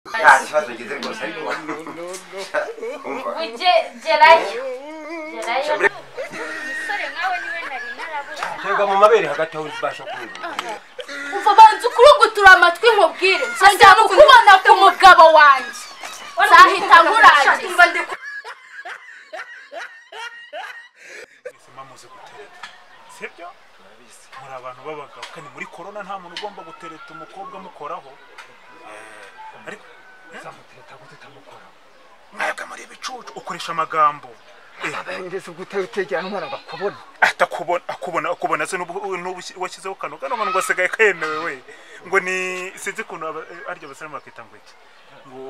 nta kibazo ngize ngo ariko umva ujye gerayo gerayo umusore nkawe niwe nari narabuze twebwe mu mabere hagati aho ntibasha kumva umva banza ukurungutura amatwi nkubwire nzongera kukubona ku mugabo wanjye nzahita nkurangiza mwese mwamuze gutereta sibyo muri abantu b'abagabo kandi muri korona nta muntu ugomba gutereta umukobwa amukoraho Eh, ariko uzamutereta gute utamukora mwebwe muri ibicucu ukoresha amagambo Eh, ngeze ubwo utegera umwana agakubona atakubona akubona akubona se n'ubu n'ubu washyizeho kano kano ngo asigaye kemewe we ngo ni sinzi ukuntu aba- eh, arya abasiramu bakita ngo iki ngo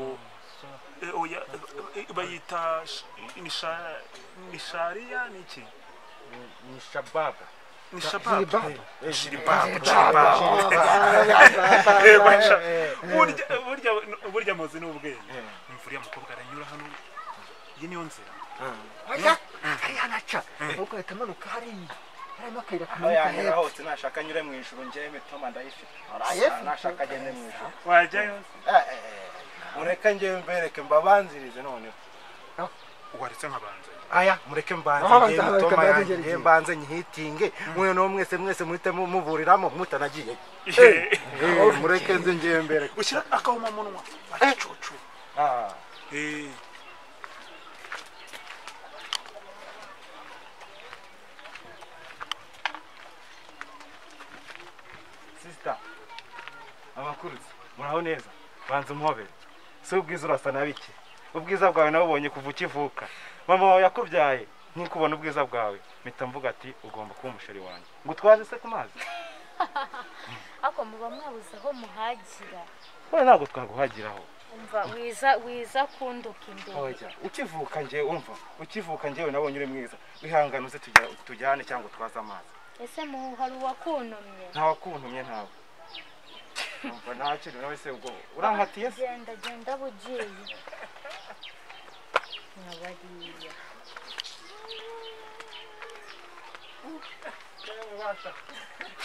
eh, oya eh, eh, bayita sh- misha- mishariya ni iki ni shababa ni shababu Shiribabu. Eh, shiribabu shiribabu Eh, basha. burya burya burya amazu ni ubwenge imvura y'umukobwa aranyura hano iyi niyo nzira oya hariya anaca ahubwo ahita amanuka hariya harimo akayira kamanuka yanyura hepfo hose nashaka nyure mu ijuru njyewe mitoma ndayifite Arayifite? nashaka agende mu ijuru wajyayo mureke njyewe mbereke mbabanzirize noneho waretse nkabanza aya mureke mbanze Abanza, njyewe abanza, mitoma abanza, yanjye njyewe njyewe. mbanze nyihitinge mwe no mwese mwese muhite mu- muburiramo mutanagiye mureke nze njyewe mbereke ushyira akahuma munwa agacucu Eh. sisita abakuruzi muraho neza banza umuhobere si ubwiza urasa na bike ubwiza bwawe nabubonye kuva ukivuka mama wawe yakubyaye ntikubona ubwiza bwawe mpita mvuga ati ugomba kuba umusheri wanjye ngo utwaze se ku mazi ariko muba mwabuze aho muhagira we ntabwo twaguhagiraho umva wiza wiza kunduka imbere oya ukivuka njye umva ukivuka njyewe nabonye uri mwiza wihangane uze tujya- tujyane cyangwa utwaze amazi ese mu hari uwakuntumye ntawakuntumye ntawe umva nta kintu nawe se ubwo urankatiye se genda genda bugiye nkabariya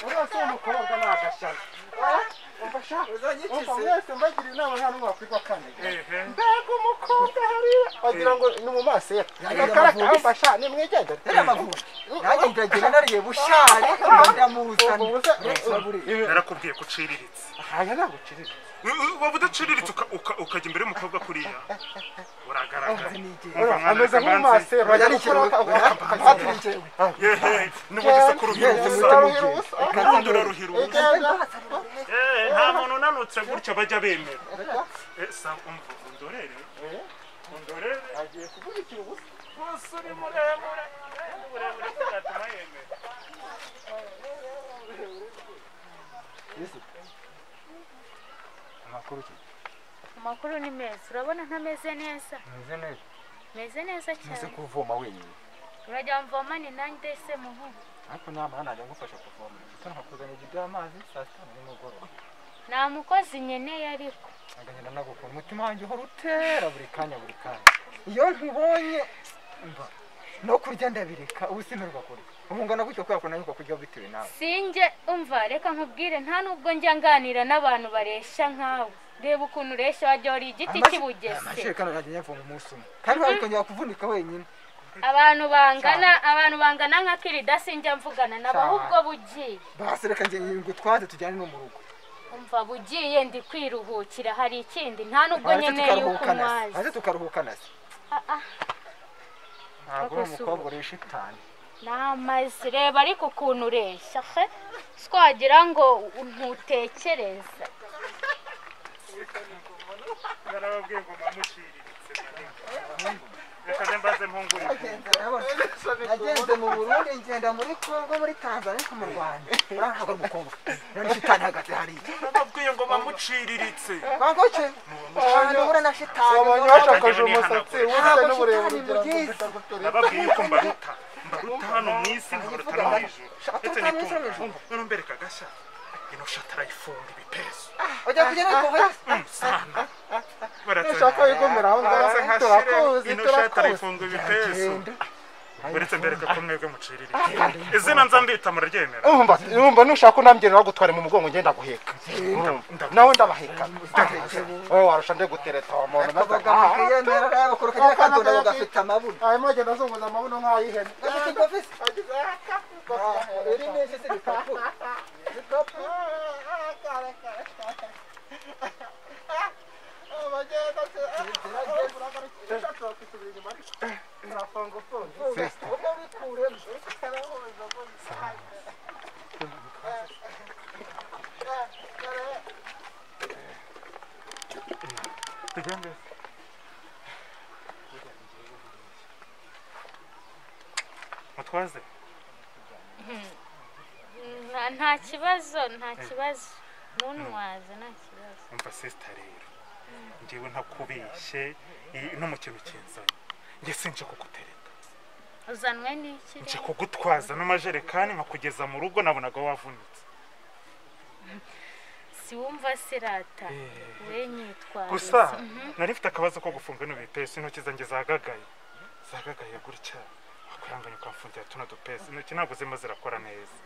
urasa uwo mukobwa ni agashyano umva shaka umva mwese mbagira inama nta n'umwe wakwigwa kane Ehe. mbega umukobwa hariya wagira ngo ni mu maso ye agakaraka mbasha nimwigendere hariya amavubi nanjye ndagenda nariye bushari ndamuzana narakubwiye ko uciriritse aya ntabwo uciriritse waba udaciriritse uka- uka- ukajya imbere y'umukobwa kuriya uragaragara ameze nk'amaso ye bajya Atirijewe. Yehe, n'ubundi se kuruhira ubusa ubundi uraruhira ubusa Eh, nta muntu unanutse gutya bajya bemera Eh, sa- um- undorere undorere agiye kugurikira ubusa umusore muremure eh, muremure kuzatuma yemera amakuru amakuru ni meza urabona ntameze neza kimeze neza meze neza uzi cyane kuvoma wenyine urajya mvoma ni nanjye se muhungu ariko nta mwana najya ngufasha kuvoma mfite nkakuzanira igido y'amazi saa sita nimugoroba nta mukozi nkeneye ariko agahita nagukora umutima wanjye uhora utera buri kanya buri kanya iyo nkubonye mba no kurya ndabireka ubu simerwa kurya umungana gutyo kubera ko nanyuka kurya bitewe nawe sinjye umva reka nkubwire nta nubwo njya nganira n'abantu baresha nkawe reba ukuntu uresha wajya wari igiti Amaje- kibugese amashekano najya nyavoma umunsi umwe kandi wakongera kuvunika wenyine abantu bangana abantu bangana nka kirida sinjya mvugana nabo Cyane. ahubwo bugiye basi reka njye ngo twaze tujyane no mu rugo umva bugiye ndi kwiruhukira hari ikindi nta nubwo Maze nkeneye yuko tukaruhuka na se. unywaye maze tukaruhuka na se Ah, ah, ntabwo uri Bakoze ubu. umukobwa urisha itanu n'amazi reba ariko ukuntu uresha he si wagira ngo ntutekereza narababwiye ngo mamuciriritse reka ne mbaze mpungurire nagenze mu burundi ngenda muri kongo muri tanzania no mu rwanda uriya ntabwo ari umukobwa uriya shitani hagati hariya narababwiye ngo mamuciriritse bangoce ahantu uhura na shitani bashakaje umusatsi, ntabwo shitani mugize nababwiye ko mbaruta mbaruta hano mu isi nkabaruta no mu ijuru ndetse n'itumba none mbereka agashya ino shati arayifunga ibipesu ujya kujya no kuhura sana nushaka wigumira aho ngaho turakuzi ino shati turakuzi arayifunga ibipesu uretse mbereka ko mwebwe mucirira izina nza mbita muraryemera urumva urumva nushaka ko nambye nagutware mu mugongo ngenda guheka nawe ndabaheka wowe warusha nde gutereta uwo muntu maze Kabaga yemera rero kuruka ya kadona ugafite amabuno. arimo agenda azunguza amabuno nk'ay'ihene Ese kofisi iri nese se kapo. Kapo. tugende mutwaze Nta- nta kibazo nta kibazo nuntwaze nta kibazo umva sisita rero njyewe ntakubeshye i- no mu kintu kinzanye njye sinje kugutereta uzanwe n'iki nje kugutwaza n'amajerekani nkakugeza mu rugo nabonaga wavunitse siwumva sirata we nyitwariza gusa nari mfite akabazo ko gufunga ino bipesi intoki zanjye zagagaye zagagaye gutya wakwihanganye ukamfungira tuno dupesi intoki ntabwo zirimo zirakora neza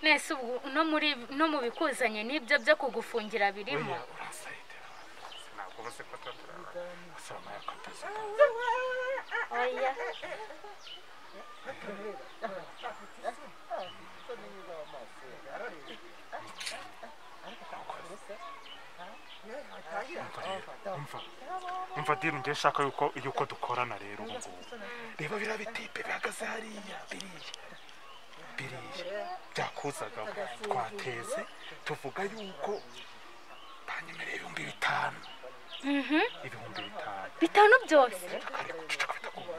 mwese ubwo no muri no mu bikuzanye n'ibyo byo kugufungira birimo Oya, uransayidira ntabwo uzi ko tutarara gusa wamara ko tuzi oya umva umva diri njye nshaka yuko yuko dukorana rero ubu ngubu reba biriya bitipe bihagaze hariya biriya biriya byakuzaga twateze tuvuga yuko banyemereye ibihumbi bitanu ibihumbi bitanu bitanu byose ariko uceceka bitakumva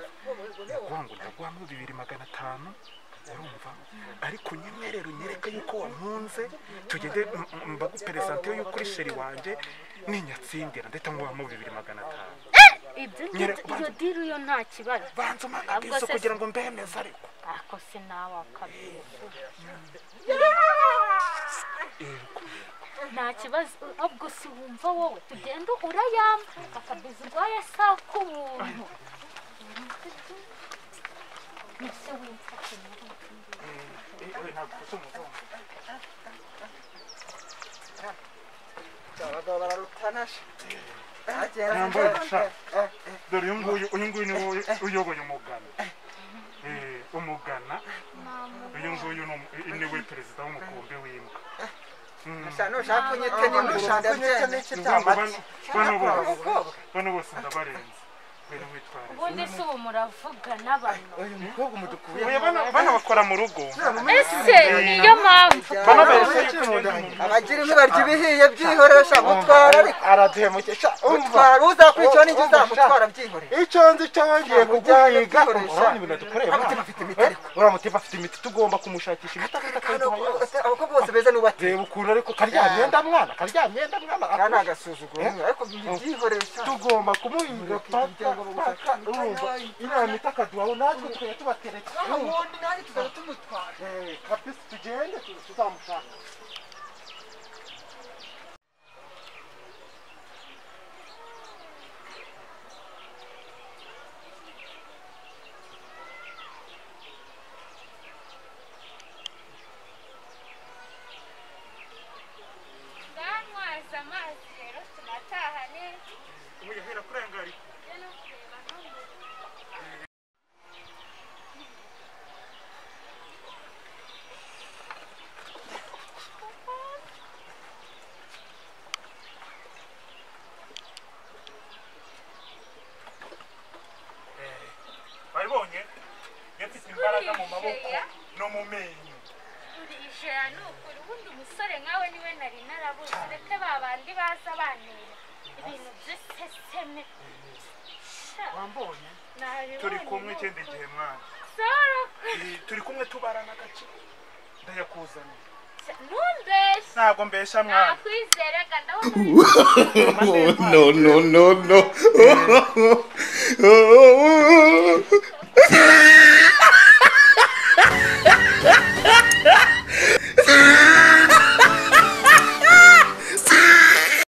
ndaguha ngo ndaguha mo bibiri magana atanu urumva ariko unyemerere unyereke yuko wampunze tugende m- m- mbaguperezante yuko uri sheri wanjye ninyatsindira ndetse nguha mo bibiri magana atanu ibyo Nyere- ngibyo- iyo diri yo nta kibazo banza Ahubwo umakabizo se- kugira ngo mbemeze ariko ako sinawe akabizi nta kibazo ubwo si wumva wowe tugenda urayamba akabizi urwaye asaka ubuntu Ese wumva Abagabo bararutana. Agenda. Nambaye udushaka. dore uyu nguyu uyu nguyu niwe uyoboye umugana Eh, umugana uyu nguyu ni umu- niwe perezida w'umukumbi w'imbwa Shano shakunyete n'imbushanda byene. Ubwo bano bano bose bano bose ndabarenze bene mwitware ubundi si ubu muravuga n'abantu Uyu mukobwa umudukuye. Oya, bano bano bakora mu rugo ese niyo mpamvu bano bahesha yuko ugenda mu rugo. Abagira ibibarya ibihiye byihorera mutwara ariko. araduhemukesha umva Mutwara uzakwicwa n'inzu uzamutwara byihorera. icyo nzi cyo ngiye kuguhiga urabona ibintu dukoreye Abafite mwana afite imiti. uramutiba afite imiti tugomba kumushakisha imiti afite akayiduha yose Abakobwa bose beza n'ubati. reba ukuntu ariko karya myenda mwana karya myenda mwana Aka ni akunda. agasuzuguro. Ariko byihorera. tugomba kumuhiga paka paka urumva iriya miti akaduhaho natwe tukajya tubatereka Ubundi nanjye tuzaba tumutwara. Eh, kapisi tugende tuzamushaka banywaza amazi rero tunataha neza Umuyaga urakurengara iki? Wabibonye? Yafite imbaraga mu maboko no mu menyo ijana ni ukuri ubundi umusore nkawe niwe nari narabuze ndetse ba bandi baza banera ibintu by'iseseme Sha, wambonye nabibonye turi kumwe ni ikindi ukuri. gihe mwana Sora kwe- Eh, turi kumwe tubarana agace ndayakuzaniye Sha, ntumbeshye ntabwo mbesha mwana nakwizeraga ndabona No, no, no, no.